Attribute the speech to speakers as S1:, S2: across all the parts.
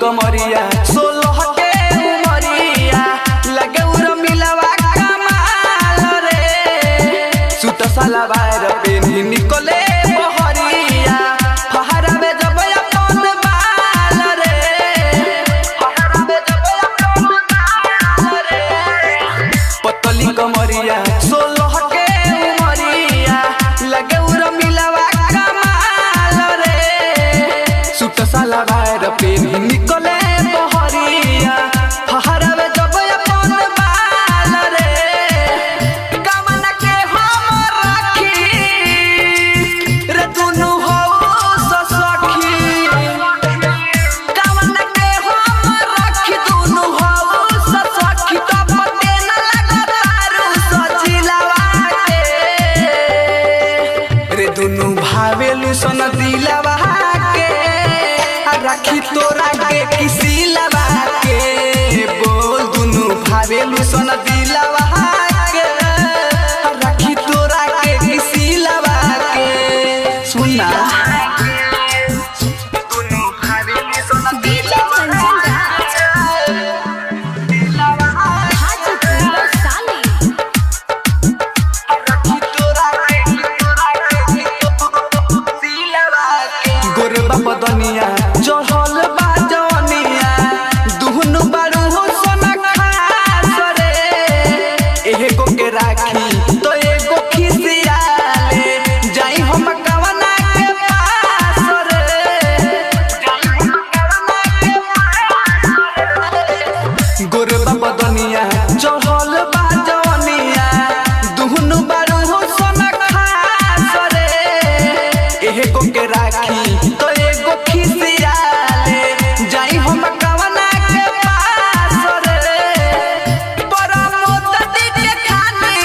S1: कमरिया सोलह के उमरिया लगे उर मिलवा कमाल रे सुत साला बाहर पे निकले बहरिया फहरा में जब अपन बाल रे फहरा में जब अपन बाल रे पतली कमरिया सोलह के उमरिया लगे उर मिलवा कमाल रे सुत साला बाहर पे निकले बहरिया फहरावे जब अपन बाल रे कमन के हम राखी रे दुनु हो ससखी कमन के हम राखी दुनु हो ससखी तब ते न लगतारू सजिलवा के रे दुनु भावेलु सन दिलवा के आ राखी तोरा के किसी लवा के बोल दुनु भावेलु सन दिलवा के आ राखी तोरा के किसी लवा के सुना दुनु भावेलु सन दिलवा
S2: हाजीपुर साली
S1: गोरबा पदनिया चढ़ल बा जवनिया दुहनु बारू हो सोना खास रे एगो के राखी तो एगो खिसियाले जाई हम कवना के पास रे जाई हम कवना के पास रे गोरबा पदनिया चढ़ल बा जवनिया दुहनु बारू हो सोना खास रे एगो के राखी तो एगो खिसियाले जाई हम कवना के पास रे परमोत दी के खानी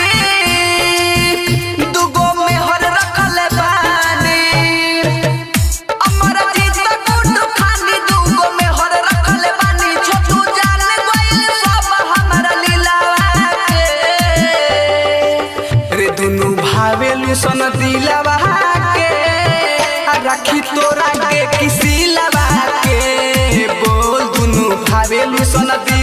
S1: दुगो मेहर रखले बानी अमर जीत गुड्डू खानी दुगो मेहर रखले बानी छोटू जान गइल सब हमरा लीलावा के रे दुनु भावेलु सन दिलवा के आ राखी तोरा के किसी लवा के बोल दुनु भावेलु सन दिलवा